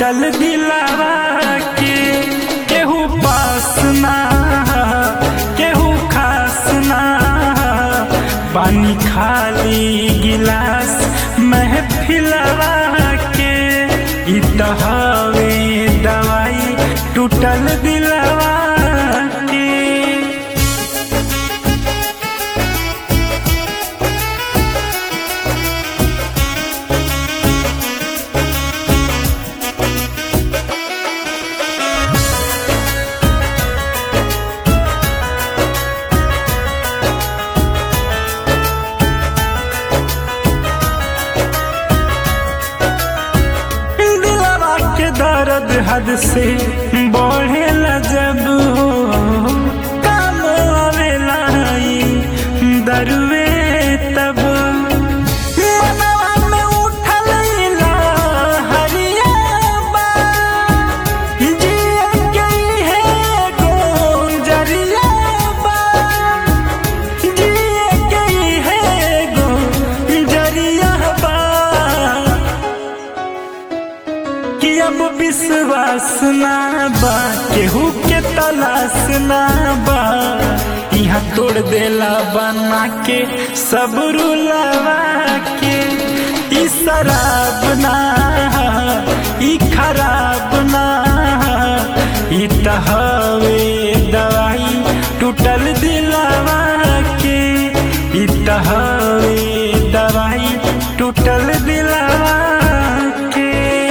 टूटल दिलावा के केहू पास ना केहू खास ना पानी खाली गिलास महफिलवा के इ तहवे दवाई टूटल दिलावा के दिलवा के दर्द हद से बढ़ेला जब हो काम आवेला ई दरुवे तब मनवा में उठल इला हरिया बा जिया के है गोंजरिया बा जिया के है गोंजरिया बा कि अब विश्वास ना बा केहू के तलाश ना बा यहाँ तोड़ देला बना के सब रुलावा के ई शराब ना ई खराब ना ई तहवे दवाई टूटल दिलावा के ई तहवे दवाई टूटल दिलावा के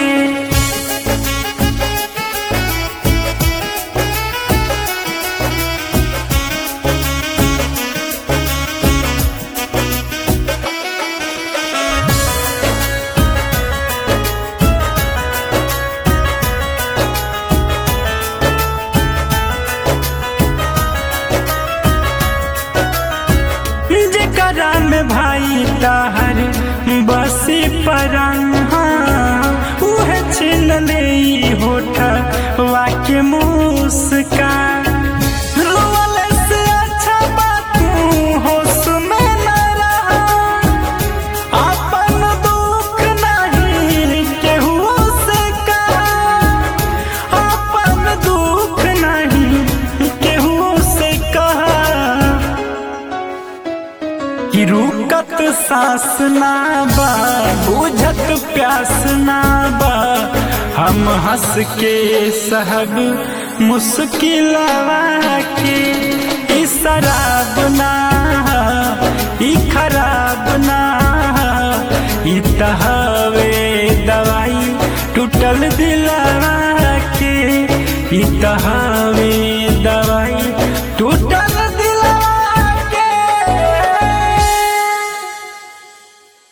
जेकरा में भाई ताहर बसी परहा उहे छीन ले ई होठ वाके मुस्कान रोवले से अच्छा बात होश में न रहा अपन दुख नहीं केहू से कहा अपन दुख नहीं केहू से कहा कि रुकत सांस ना बा बुझत प्यास ना बा हम हंस के सहब मुश्किलवा के ई शराब ना ई खराब ना ई तहवे दवाई टूटल दिलवा के ई तहवे